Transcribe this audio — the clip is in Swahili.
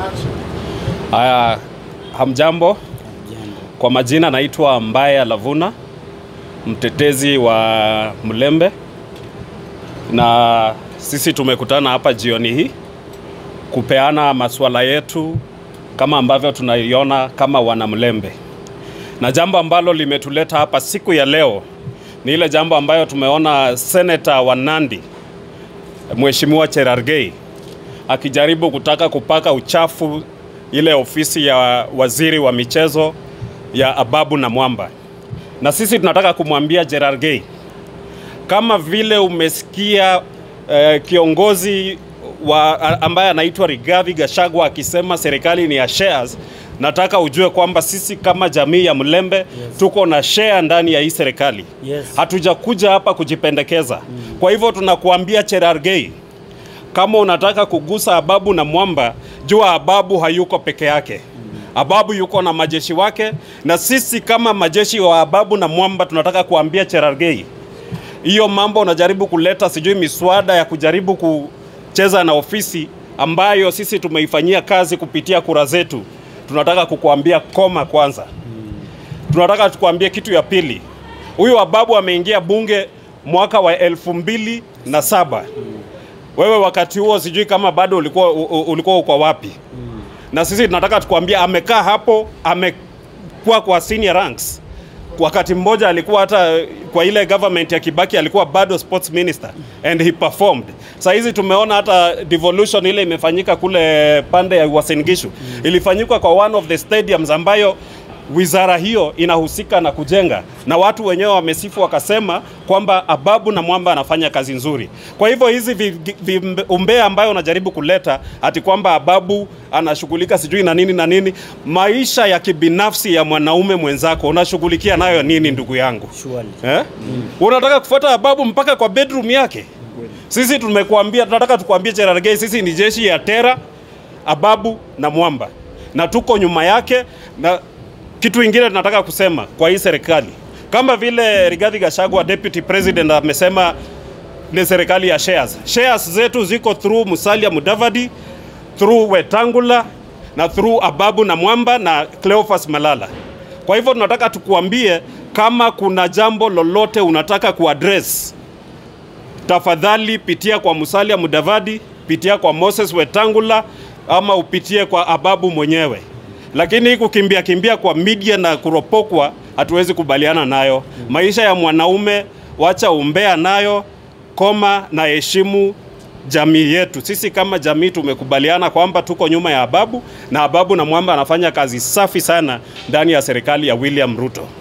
Haya, hamjambo. Kwa majina naitwa Mbaya Lavuna, mtetezi wa Mlembe, na sisi tumekutana hapa jioni hii kupeana masuala yetu kama ambavyo tunaiona kama wana Mlembe, na jambo ambalo limetuleta hapa siku ya leo ni ile jambo ambayo tumeona seneta wa Nandi Mheshimiwa Cherargei akijaribu kutaka kupaka uchafu ile ofisi ya waziri wa michezo ya Ababu na Mwamba, na sisi tunataka kumwambia Cherargei, kama vile umesikia eh, kiongozi wa ambaye anaitwa Rigathi Gachagua akisema serikali ni ya shares, nataka ujue kwamba sisi kama jamii ya Mlembe yes. tuko na share ndani ya hii serikali Yes. hatujakuja hapa kujipendekeza mm. Kwa hivyo tunakuambia Cherargei, kama unataka kugusa Ababu na Mwamba, jua Ababu hayuko peke yake. Ababu yuko na majeshi wake, na sisi kama majeshi wa Ababu na Mwamba tunataka kuambia Cherargei, hiyo mambo unajaribu kuleta sijui miswada ya kujaribu kucheza na ofisi ambayo sisi tumeifanyia kazi kupitia kura zetu, tunataka kukuambia koma kwanza. Tunataka tukuambie kitu ya pili, huyu Ababu ameingia bunge mwaka wa elfu mbili na saba. Wewe wakati huo sijui kama bado ulikuwa, u- u- ulikuwa uko wapi? Na sisi tunataka tukuambia amekaa hapo, amekuwa kwa senior ranks. Wakati mmoja alikuwa hata kwa ile government ya Kibaki alikuwa bado sports minister and he performed. Saa hizi tumeona hata devolution ile imefanyika kule pande ya Uasin Gishu ilifanyika kwa one of the stadiums ambayo wizara hiyo inahusika na kujenga, na watu wenyewe wamesifu wakasema kwamba Ababu na Mwamba anafanya kazi nzuri. Kwa hivyo hizi vi- vi- umbea ambayo unajaribu kuleta ati kwamba Ababu anashughulika sijui na nini na nini, maisha ya kibinafsi ya mwanaume mwenzako unashughulikia nayo nini, ndugu yangu? Surely. Eh? Unataka kufuata Ababu mpaka kwa bedroom yake? Sisi tumekuambia, tunataka tukuambie Cherargei, sisi ni jeshi ya Tera, Ababu na Mwamba, na tuko nyuma yake. Na kitu ingine tunataka kusema kwa hii serikali, kama vile Rigathi Gachagua deputy president amesema ni serikali ya shares. Shares zetu ziko through Musalia Mudavadi, through Wetangula na through Ababu na Mwamba na Cleophas Malala. Kwa hivyo tunataka tukuambie kama kuna jambo lolote unataka kuaddress tafadhali pitia kwa Musalia Mudavadi, pitia kwa Moses Wetangula ama upitie kwa Ababu mwenyewe. Lakini hii kukimbia kimbia kwa media na kuropokwa hatuwezi kubaliana nayo. Maisha ya mwanaume wacha umbea nayo, koma na heshimu jamii yetu. Sisi kama jamii tumekubaliana kwamba tuko nyuma ya Ababu na Ababu na Mwamba anafanya kazi safi sana ndani ya serikali ya William Ruto.